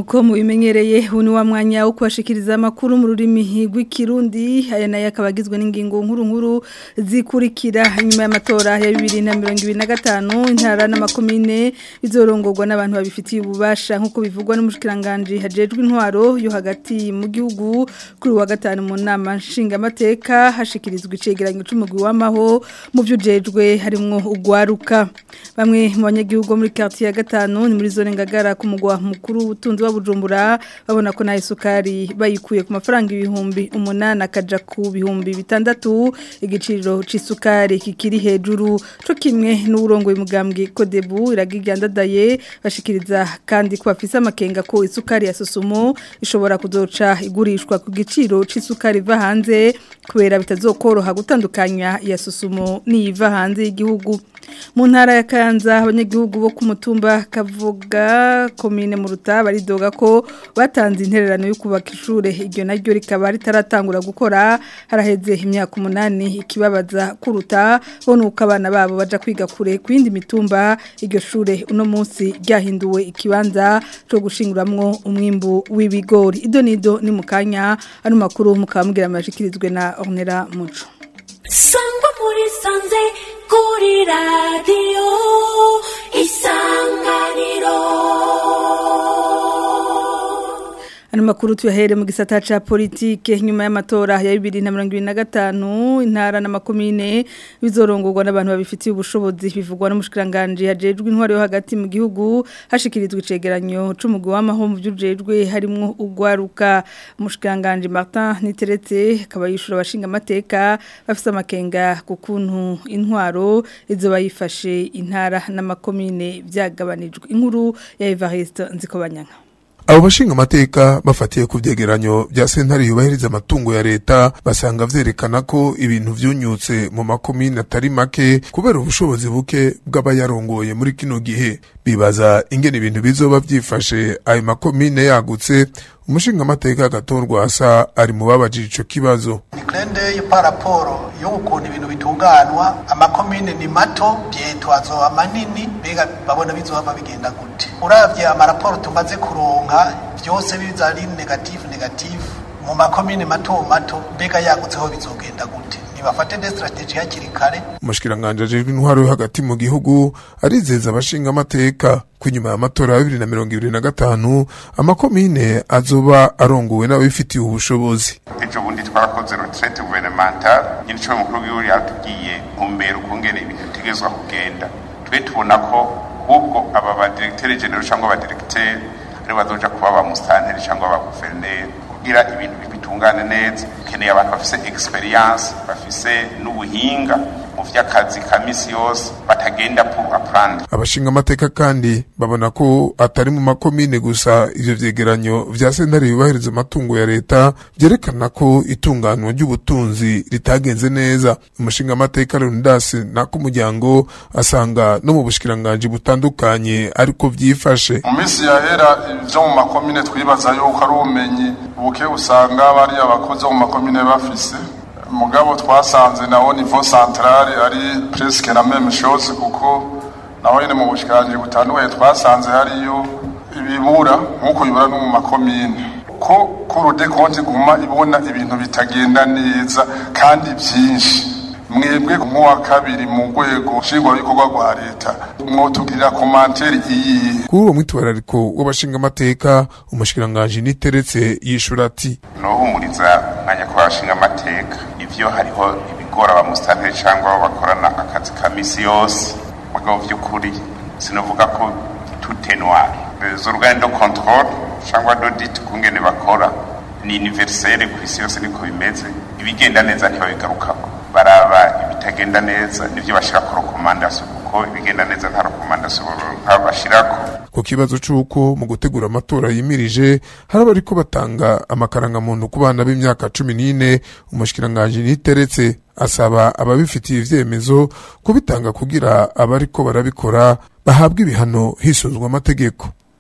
nkuko mubimenyereye uyu ni wa mwanya wo kubashikiriza amakuru mu rurimi rw'ikirundi aya nayo akaba agizwe n'ingingo nkuru nkuru zikurikira inyuma y'amatora ya bibiri na mirongo ibiri na gatanu intara n'amakomine bizorongorwa n'abantu babifitiye ububasha nk'uko bivugwa n'umushikiranganji hajejwe intwaro yo hagati mu gihugu kuri uwa gatanu mu nama nshingamateka hashikirizwa icegeranyo c'umugwi w'amaho mu byo ujejwe harimwo ugwaruka bamwe mu banyagihugu muri quartier ya gatanu ni muri zone ngagara ku mugwa mukuru ubutunzi wa Bujumbura babona ko na isukari bayikuye ku mafaranga ibihumbi umunani akaja ku bihumbi bitandatu igiciro c'isukari kikiri hejuru co kimwe n'uburongo y'umugambwe Kodebu iragigandadaye bashikiriza kandi ko bafise amakenga ko isukari ya Sosumo ishobora kuzoca igurishwa ku giciro c'isukari iva hanze kubera bitazokoroha gutandukanya ya Sosumo niva hanze y'igihugu mu ntara ya Kanza abanyagihugu bo ku mutumba kavuga komine mu ruta baridoga ko batanze intererano yo kubaka ishure iryo naryo rikaba ritaratangura gukora haraheze imyaka umunani ikibabaza kuruta bo nuko abana babo baja kwiga kure ku yindi mitumba iryo shure uno munsi ryahinduwe ikibanza cyo gushinguramwo umwimbu w'ibigori ido nido ni mukanya ano makuru mukamubwira amashikirizwe na Ornera Muco sangwa muri sanze kuri radiyo isanganiro Ano makuru tuyahere mu gisata ca politike nyuma y'amatora ya 2025 intara n'amakomine bizorongorwa n'abantu babifitiye ubushobozi bivugwa n'umushikiranganje yajejwe intwaro yo hagati mu gihugu hashikirizwa icegeranyo c'umugwi w'amaho mu byujejwe harimwo ugwaruka umushikiranganje Martin Niteretse akaba yishura abashinga amateka bafise amakenga ku kuntu intwaro izo bayifashe intara n'amakomine byagabanijwe inkuru ya Evariste Nzikobanyanga abo bashinga amateka bafatiye ku vyegeranyo vya sentare yubahiriza amatungo ya leta basanga vyerekana ko ibintu vyunyutse mu makomine atari make kubera ubushobozi buke bw'abayarongoye muri kino gihe bibaza ingene ibintu bizoba vyifashe ayo makomine yagutse umushinga amateka gatorwa asa ari mu babajije ico kibazo Niklende paraporo yo ukuntu ibintu bitunganwa amakomine ni mato byetwazo amanini bega babona bizohava bigenda gute uravye amaraporo tumaze kuronka byose biza ari negative negative mu makomine mato mato mbega yagutseho bizogenda gute nibafate de strategie hakiri kare umushikiranganje ajejwe intwaro yo hagati mu gihugu arizeza abashinga amateka ko inyuma y'amatora ya bibiri na mirongo ibiri na gatanu amakomine azoba arongowe n'ababifitiye ubushobozi ejo bundi twarakoze retraite gouvernementale nyine cyo mukuru w'igihugu yatubwiye ntumbero ukungene ibintu bitegezwa kugenda twe tubona ko ahubwo aba ba directeur general cyangwa aba directeur ari bazoja kuba ba mustanteri cyangwa ba gouverneur kugira ibintu bitungane neza ukeneye abantu bafise experience bafise n'ubuhinga mu vy'akazi ka misi yose batagenda pour apprendre abashinga amateka kandi babona ko atari mu makomine gusa ivyo vyegeranyo vya sentare yubahiriza amatungo ya leta vyerekana ko itunganwa ry'ubutunzi ritagenze neza umushinga amateka Leonidas n'ak'umuryango asanga no mu bushikiranganji butandukanye ariko vyifashe mu minsi yahera ivyo mu makomine twibaza yuko ari ubumenyi buke usanga bariya abakozi bo mu makomine bafise mugabo twasanze nawo nivo centrale ari presque la même chose kuko naho nyene mu bushikanje butandukanye twasanze hariyo ibibura nk'uko bibura no mu makomine ko kurude konti guma ibona ibintu bitagenda neza kandi vyinshi mwebwe nk'uwa kabiri mu rwego nshingwabikorwa rwa leta mwotubwirira komanteri iyi kuri uwo mwitwarariko w'abashinga amateka umushikiranganji niteretse yishura ati nohumuriza mwanya ko bashinga amateka ivyo hariho ibigora ba mustanteri cyangwa abo bakorana akazi ka misi yose mugabo vy'ukuri sinovuga ko tout est noir les organes de contrôle cyangwa d'audit kungene bakora ni universelle ku isi yose niko bimeze ibigenda neza ntibabigarukako baraba ibitagenda neza nivyo bashira ku rekomandasiyo kuko ibigenda neza nta rekomandasiyo bashirako ku kibazo c'uko mu gutegura amatora yimirije hari abariko batanga amakarangamuntu ku bana b'imyaka cumi n'ine umushikiranganji niteretse asaba ababifitiye ivyemezo kubitanga kugira abariko barabikora bahabwa ibihano hisuzwa amategeko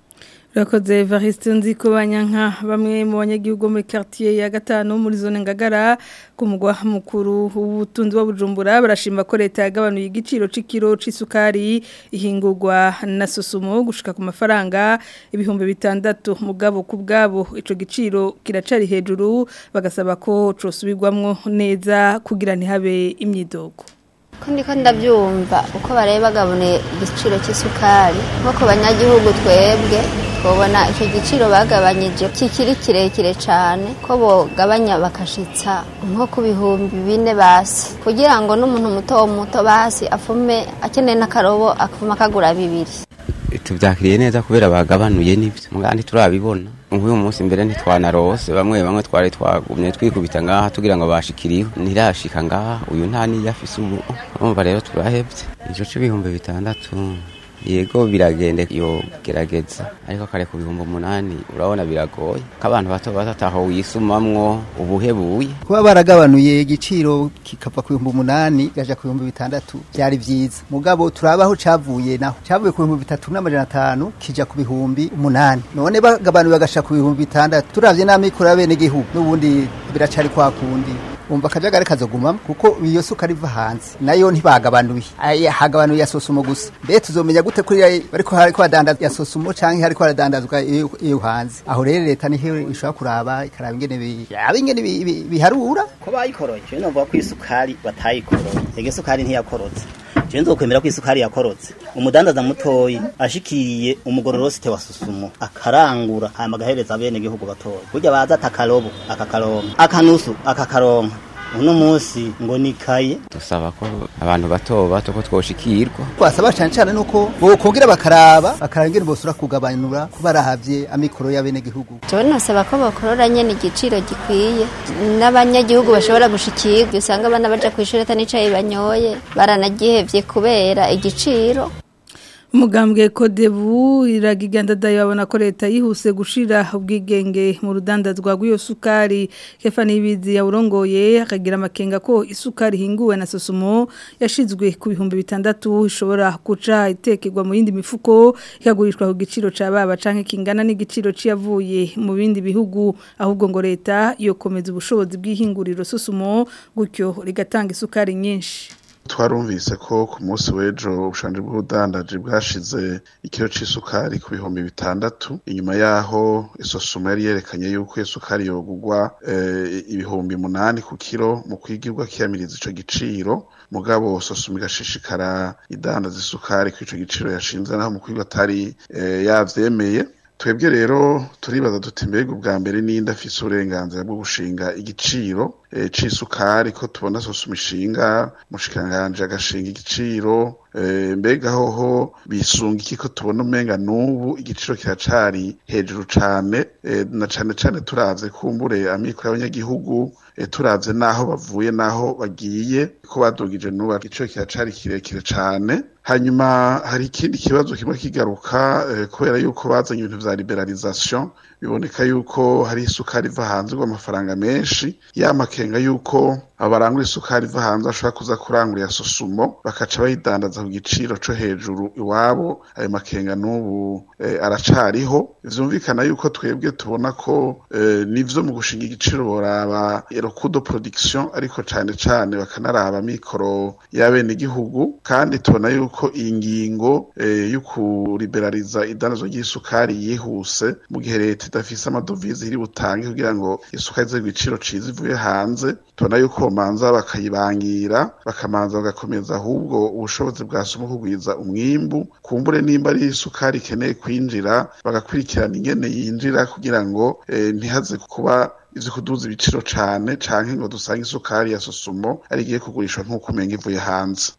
Rakoze Evariste nziko banyanka bamwe mu banyagihugu muri quartier ya gatanu muri zone ngagara ku mugwa mukuru ubutunzi wa Bujumbura barashima ko leta yagabanuye igiciro c'ikiro c'isukari ihingurwa na Sosumo gushika ku mafaranga ibihumbi bitandatu mugabo ku bwabo ico giciro kiracari hejuru bagasaba ko cosubirwamwo neza kugira ntihabe imyidogo ko ndiko ndabyumva uko bareba bagabune igiciro cy'isukari nko ku banyagihugu twebwe twabona icyo giciro bagabanyije kikiri kirekire cyane ko bogabanya bakashitsa nko ku bihumbi bine basi kugira ngo n'umuntu muto muto basi afume akeneye n'akarobo afuma akagura bibiri tubyakiriye neza kubera bagabanuye n'ibyo mugandi turabibona nk'uyu munsi mbere ntitwanarose bamwe bamwe twari twagumye twikubita ngaha tugira ngo bashikiriho ntirashika ngaha uyu nta niyo afise ubu urumva rero turahebye ico c'ibihumbi bitandatu yego biragende yo gerageza ariko kare ku bihumbi umunani urabona biragoye ko abantu bato bato ataho wisumamwo ubuhebuye kuba baragabanuye igiciro kikava ku bihumbi umunani gaja ku bihumbi bitandatu byari vyiza mugabo turabaho cavuye naho cavuye ku bihumbi bitatu n'amajana atanu kija ku bihumbi umunani none bagabanuye bagasha ku bihumbi bitandatu turavye n'amikoro y'abenegihugu n'ubundi biracari kwa kundi umva akajagari kazogumamo kuko iyo sukari iva hanze nayo ntibagabanuye hagabanuye ya sosumo gusa mbe tuzomenya gute kuri bariko hariko hadandaza ya sosumo canke hariko haradandazwa iyo hanze aho rero leta niho ishobora kuraba ikaraba ingene yaba ingene biharura ko bayikoroye je novuga ko isukari batayikoroye ege sukari ntiyakorotse je nzokwemera ko isukari yakorotse umudandaza mutoyi ashikiriye umugororosite wa susumo akarangura hama agahereza bene gihugu batoya burya baza atakarobo akakaronka akanusu akakaronka uno munsi ngo nikaye dusaba ko abantu bato bato ko twoshikirwa twasaba cyane cyane nuko bokongera bakaraba bakaraba ingene bosura kugabanura ko barahavye amikoro y'abene gihugu jewe nasaba ko bakorora nyene igiciro gikwiye n'abanyagihugu bashobora gushikirwa usanga abana baja kw'ishuri atanicaye banyoye baranagihevye kubera igiciro umugambwe kodebu iragiganda dayo babona ko leta yihuse gushira ubwigenge mu rudandazwa rw'iyo sukari kefa nibizi yawurongoye akagira amakenga ko isukari hinguwe na sosumo yashizwe ku bihumbi bitandatu ishobora guca itekerwa mu yindi mifuko ikagurishwa ku giciro ca baba canke kingana n'igiciro ciyavuye mu bindi bihugu ahubwo ngo leta yokomeza ubushobozi bw'ihinguriro sosumo gutyo rigatanga isukari nyinshi twarumvise ko ku munsi w'ejo ubushanje bw'ubudandaji bwashize ikiro c'isukari ku bihumbi bitandatu inyuma yaho isosoma yari yerekanye yuko iyo sukari yogurwa ibihumbi munani ku kiro mu kwigirwa kiyamiriza ico giciro mugabo sosoma igashishikara idandaza isukari ku ico giciro yashinze naho mu kwigwa atari yavyemeye twebwe rero turibaza duti mbega ubwa mbere ninde afise uburenganzira bwo gushinga igiciro c'isukari ko tubona sosoma ishinga mushikanganje agashinga igiciro mbega hoho bisunga iki ko tubona umenga n'ubu igiciro kiracari hejuru cane na cane cane turavye kumbure amikoro y'abanyagihugu turavye n'aho bavuye n'aho bagiye ko badugije n'ubu igiciro kiracari kirekire cane hanyuma hari ikindi kibazo kimwe kigaruka kubera yuko bazanye ibintu vya liberalisation biboneka yuko hari isukari iva hanze amafaranga menshi yamakenga yuko abarangura isukari iva hanze bashobora kuza kurangura ya sosumo bakaca bayidandaza ku giciro co hejuru iwabo ayo makenga n'ubu aracariho vyumvikana yuko twebwe tubona ko nivyo mu gushinga igiciro boraba erokudo production ariko cane cane bakanaraba mikoro y'abene igihugu kandi tubona yuko iyi ngingo yo kuriberaliza idandazwa ry'isukari yihuse mu gihe leta idafise amadovize iri butange kugira ngo isukari ize igiciro ciza ivuye hanze tubona yuko bomanza bakayibangira bakamanza bagakomeza ahubwo ubushobozi bwa somo kugwiza umwimbu kumbure nimba ari isukari ikeneye kwinjira bagakurikirana ingene yinjira kugira ngo ntihaze kuba ivyo kuduza ibiciro cane canke ngo dusange isukari ya sosumo ari igiye kugurishwa nk'uko umenga ivuye hanze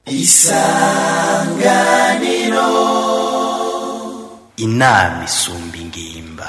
isanganiro inama isumba ingimba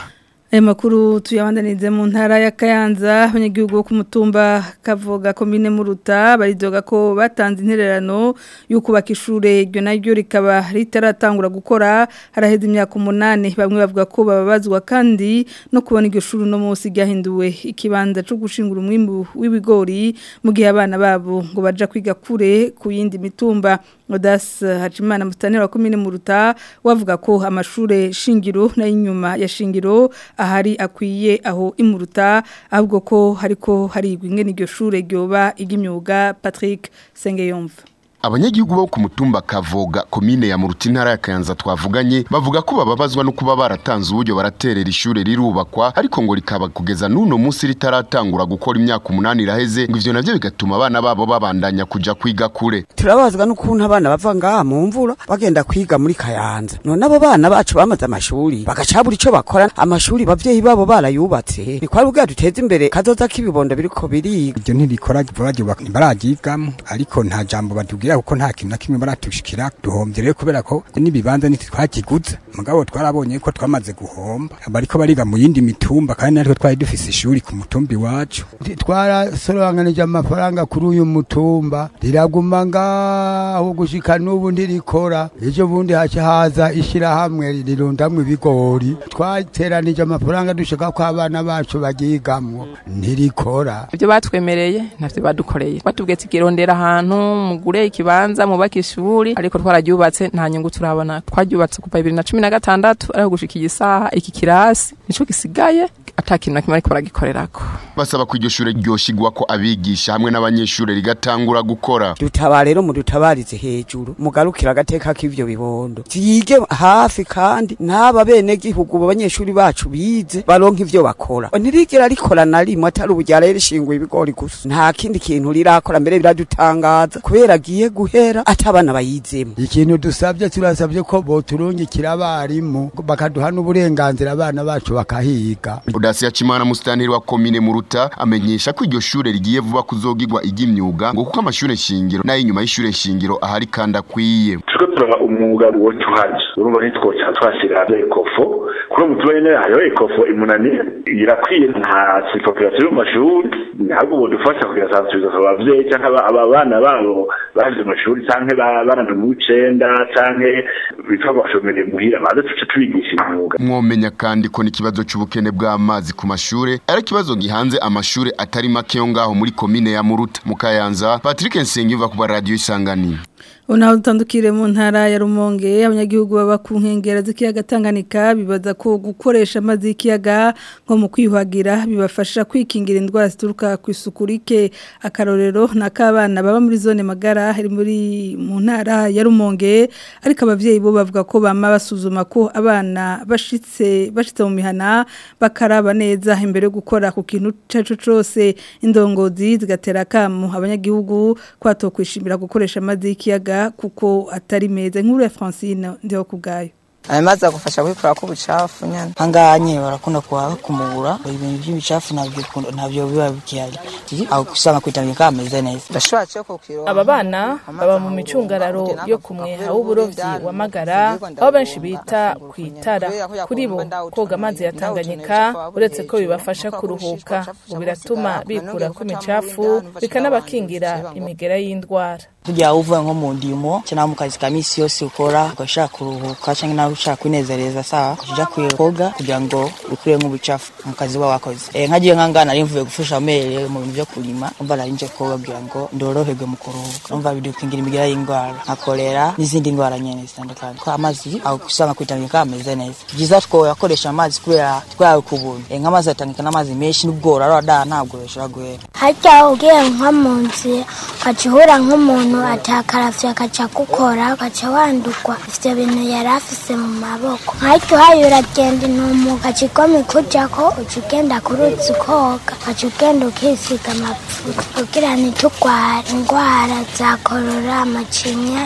Aya makuru tuyabandanize mu ntara ya Kayanza abanyagihugu bo ku mutumba kavuga komine muruta baridoga ko batanze intererano yo kubaka ishure iryo naryo rikaba ritaratangura gukora haraheze imyaka umunani bamwe bavuga ko bababazwa kandi no kubona iryo shuri no munsi ryahinduwe ikibanza cyo gushingura umwimbu w'ibigori mu gihe abana babo ngo baja kwiga kure ku yindi mitumba Odas Hachimana mustanira wa komine muruta wavuga ko amashure shingiro na inyuma ya shingiro ahari akwiye aho imuruta ahubwo ko hariko harigwa ingene iryo shure ryoba iry'imyuga Patrick Sengeyumva abanyagihugu bo ku mutumba kavoga komine ya muruti ntara ya kayanza twavuganye bavuga ko bababazwa no kuba baratanze uburyo baraterera ishure rirubakwa ariko ngo rikaba kugeza n'uno munsi ritaratangura gukora imyaka umunani iraheze ngo ivyo navyo bigatuma abana babo babandanya kuja kwiga kure turabazwa n'ukuntu abana bava ngaha mu mvura bagenda kwiga muri kayanza none abo bana bacu bamaze amashuri bagacabura ico bakora amashuri bavyeyi babo barayubatse ni kwari ubwa duteza imbere kazoza k'ibibondo biriko biriga iryo ntirikora baragibaka ntibararyigamo ariko nta jambo batubwira kuko nta kintu na kimwe baratushikira duhombye rero kubera ko n'ibibanza ntitwakiguze mugabo twarabonye ko twamaze guhomba bariko bariga mu yindi mitumba kandi natwe twari dufise ishuri ku mutumba iwacu twarasoranganije amafaranga kuri uyu mutumba riraguma ngaho gushika n'ubu ntirikora ejo bundi haca haza ishirahamwe rirundamwo ibigori twateranije amafaranga dushaka ko abana bacu bagigamwo ntirikora ibyo batwemereye ntavyo badukoreye batubwiye tigirondera ahantu mugure ikibanza mubaka ishuri ariko twararyubatse nta nyungu turabona twaryubatse kuva bibiri na cumi na gatandatu ariko gushika iyi saha iki kirasi nico gisigaye ata kintu na kimwe ariko baragikorerako basaba ko iryo shure ryoshigwa ko abigisha hamwe n'abanyeshure rigatangura gukora dutaba rero mudutabarize hejuru mugarukira agateka k'ivyo bibondo vyige hafi kandi n'aba bene gihugu abanyeshuri bacu bize baronka ivyo bakora ntirigera rikora na rimwe atari ubu ryaraye rishinguye ibigori gusa nta kindi kintu rirakora mbere biradutangaza kubera agiye guhera ati abana bayizemo ikintu dusabye turasabye ko boturungikira abarimu bakaduha n'uburenganzira abana bacu bakahiga udasi yacimana musitanteri wa komine muruta amenyesha ko iryo shure rigiye vuba kuzogirwa iry'imyuga ngo kuko amashure shingiro n'ay'inyuma y'ishure shingiro ahari kandi akwiye turiko turaba umwuga wo tuhaje urumva ntitwoca twashira ekofo kuri umutuba nyene hariho ekofo imunani irakwiye nta sipopulasiyo mu mashuri ntabwo bodufasha kugira sansibiza abavyeyi canke aba bana babo baje mu mashuri canke barana mu w'icenda canke bitwa bashomere muhira baze tuce tubigisha imyuga mwomenya kandi ko n'ikibazo c'ubukene bw'amazi ku mashure ari ikibazo gihanze amashure atari make yo ngaho muri komine ya muruta mu kayanza patrick nsengiyuva ku radio isanganiro Unaho dutandukire mu ntara ya Rumonge abanyagihugu baba ku nkengera z'ikiyaga Tanganyika bibaza ko gukoresha amazi y'ikiyaga nko mu kwiyuhagira bibafasha kwikingira indwara zituruka ku isuku rike akarorero n'akabana baba muri zone magara hari muri mu ntara ya Rumonge ariko abavyeyi bo bavuga ko bama basuzuma ko abana bashitse bashitse mu mihana bakaraba neza imbere yo gukora ku kintu cacu cose indongozi zigatera kamu abanyagihugu kwatokwishimira gukoresha amazi y'ikiyaga kuko atari meza nkuru ya Francine ndiho kubgayo ayo mazi agufasha kwikura ko ubucafu nyine hanganye barakunda kuhamubura ibintu by'ibicafu ntabyo ntabyo biba bikihari aho usanga kwitabika ameze neza ndashobora cyo kukiro aba bana baba mu micungararo yo ku mweha w'uburovyi wa magara aho benshi bita ku itara kuri bo koga amazi ya tanganyika uretse ko bibafasha kuruhuka ngo biratuma bikura ko imicafu bikanabakingira imigera y'indwara kugira uvuye nko mu ndimo cyangwa mu kazi ka misi yose ukora ugashaka kuruhuka cyangwa nawe ushaka kwinezereza sawa kujya koga kugira ngo ukure nk'ubucafu mu kazi uba wakoze eh nkagiye nkangana nari mvuye gufasha amere mu bintu byo kurima umva nari nje koga kugira ngo ndoroherwe mu kuruhuka umva bidukingira imigera y'indwara nka kolera n'izindi ndwara nyene zitandukanye ko amazi aho usanga kwitabika ameze neza byiza two yakoresha amazi kubera twawe ku buntu eh nk'amazi atangika n'amazi menshi n'ubwora arada ntabwo bishobora guhera harya ugiye nko mu nzira ukacihura nk'umuntu umuntu atakaravye akaca gukora ugaca wandurwa ivyo bintu yari afise mu maboko nkahita uhaye uragenda intumu ugaca igoma ikujako uca ugenda ku ruzi ukoga ugaca ugenda ukisiga amavuta kugira ntitugware indwara za korora amacinya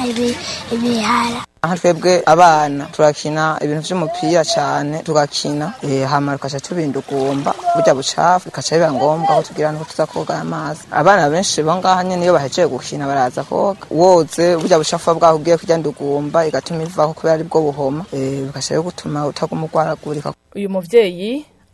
ibihara aha twebwe abana turakina ibintu vy'umupira cyane tugakina eh hama tukaca tubindugumba burya bucafu bikaca biba ngombwa ko tugira nuko tuza koga amazi abana benshi bo ngaha nyene iyo bahejeje gukina baraza koga woze burya bucafu bwaho ugiye kurya ndugumba igatuma ivaho kubera ari bwo buhoma eh bikaca gutuma utaguma ugwaragurika uyu muvyeyi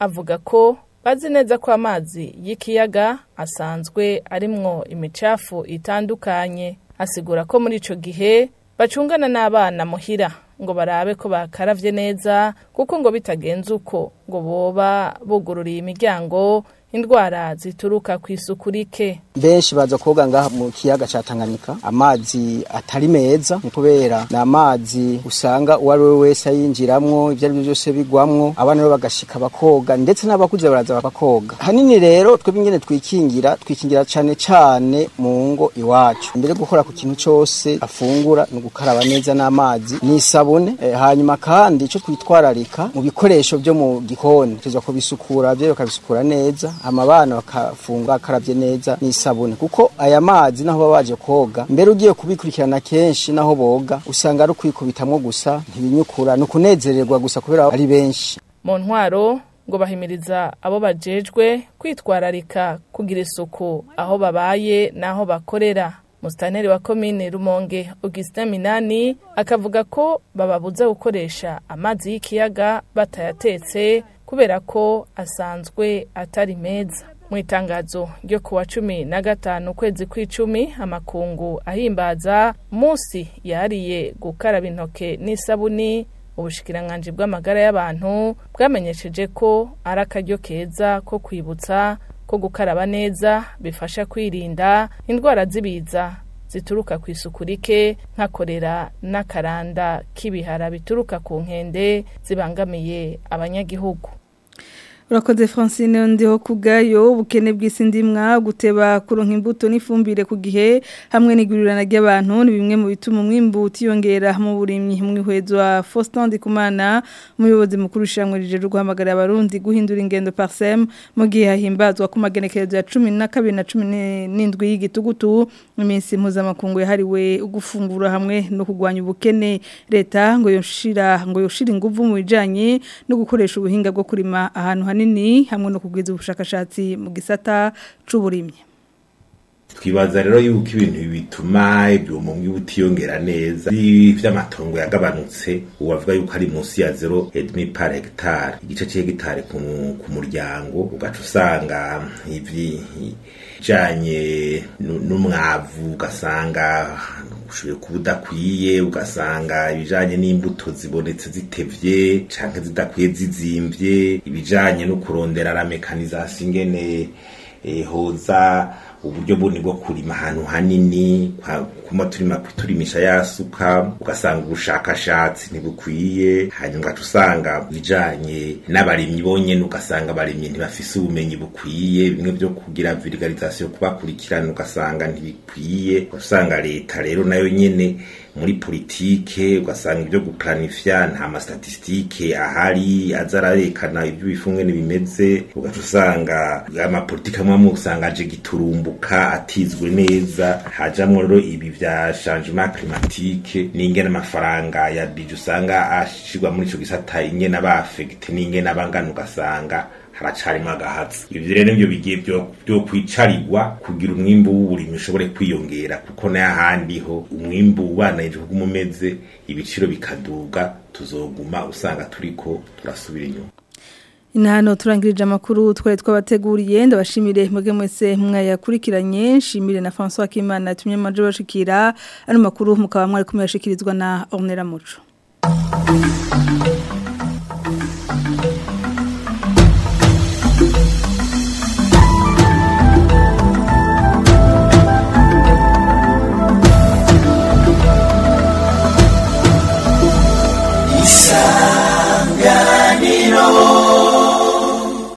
avuga ko bazi neza ko amazi y'ikiyaga asanzwe arimwo imicafu itandukanye asigura ko muri ico gihe bacungana n'abana muhira ngo barabe ko bakaravye neza kuko ngo bitagenze uko ngo boba bugururiye imiryango indwara zituruka ku isuku rike benshi baza koga ngaha mu kiyaga ca Tanganyika amazi atari meza ni kubera ni amazi usanga uwo ari we wese ayinjiramwo ibyo ari byo byose bigwamwo abana rero bagashika bakoga ndetse n'abakuze baraza bakoga hanini rero twebwe ingene twikingira twikingira cane cane mu ngo iwacu mbere gukora ku kintu cose afungura ni ugukaraba neza n'amazi n'isabune e, hanyuma kandi ico twitwararika mu bikoresho byo mu gikoni tuza kubisukura byo bakabisukura neza amabana bakafunga akaravye neza n'isabune kuko aya mazi naho baba baje koga mbere ugiye kubikurikirana kenshi naho boga usanga ari kwikubitamwo gusa ntibinyukura ni ukunezererwa gusa kubera ari benshi mu ntwaro ngo bahimiriza abo bajejwe kwitwararika kugira isuku aho babaye n'aho bakorera Mustaneri wa komine Rumonge Augustin Minani akavuga ko bababuza gukoresha amazi y'ikiyaga batayatetse kubera ko asanzwe atari meza mu itangazo ryo kuwa cumi na gatanu ukwezi kw'icumi amakungu ahimbaza munsi yariye gukaraba intoke n'isabuni ubushikiranganji bw'amagara y'abantu bwamenyesheje ko ari akaryo keza ko kwibutsa ko gukaraba neza bifasha kwirinda indwara z'ibiza zituruka ku isuku rike nka korera n'akaranda k'ibihara bituruka ku nkende zibangamiye abanyagihugu urakoze francine ndiho kubwayo ubukene bw'isi ndimwa guteba kuronka imbuto n'ifumbire ku gihe hamwe n'igurirana ry'abantu ni bimwe mu bituma umwimbu utiyongera mu burimyi mwihwezo wa Faustin Ndikumana umuyobozi mukuru ushamwe rije guhamagara abarundi guhindura ingendo parsem mu gihe hahimbazwa ku magenekerezo ya 12 na 17 y'igitugutu iminsi mpuzamakungu yahariwe ugufungura hamwe no kugwanya ubukene leta ngo yoshira ngo yoshira inguvu mu bijanye no gukoresha ubuhinga bwo kurima ahantu hanini hanini hamwe no kugwiza ubushakashatsi mu gisata c'uburimyi twibaza rero yuko ibintu bituma ibyuma butiyongera neza ivy'amatongo yagabanutse ubavuga yuko ari munsi ya 0,5 par hectare igice c'hegitare ku muryango ugaca usanga ivyi janye n'umwavu ugasanga ushoboye kuba udakwiye ugasanga ibijanye n'imbuto zibonetse zitevye canke zidakwiye zizimvye ibijanye no kurondera la mekanisation ingene eh, hoza uburyo buni bwo kurima ahantu hanini kuma turima turimisha yasuka ugasanga ubushakashatsi ntibukwiye hanyuma ugaca usanga bijanye n'abarimyi bonyene ugasanga abarimyi ntibafise ubumenyi bukwiye bimwe byo kugira vulgarisation kubakurikirana ugasanga ntibikwiye usanga leta rero nayo nyene muri politike ugasanga ibyo guplanifya nta mastatistike ahari aza ararekana ibyo bifunge bimeze ugaca usanga amapolitike amwe amwe usanga aje giturumbuka atizwe neza hajamwo rero ibi vya changement climatique n'ingene amafaranga ya bije usanga ashirwa muri ico gisata ingene aba affecte n'ingene abangana ugasanga haracarimo agahatsi ivyo rero nivyo bigiye byo kwicarirwa kugira umwimbu w'uburimyi ushobore kwiyongera kuko n'ahandi ho umwimbu ubanayije kuguma umeze ibiciro bikaduga tuzoguma usanga turiko turasubira inyuma Inahano turangirije amakuru twari twabateguriye ndabashimire mwege mwese mwayakurikiranye nshimire na François Kimana tumye maje bashikira ano makuru mukaba mwari kumyashikirizwa na Ornella Muco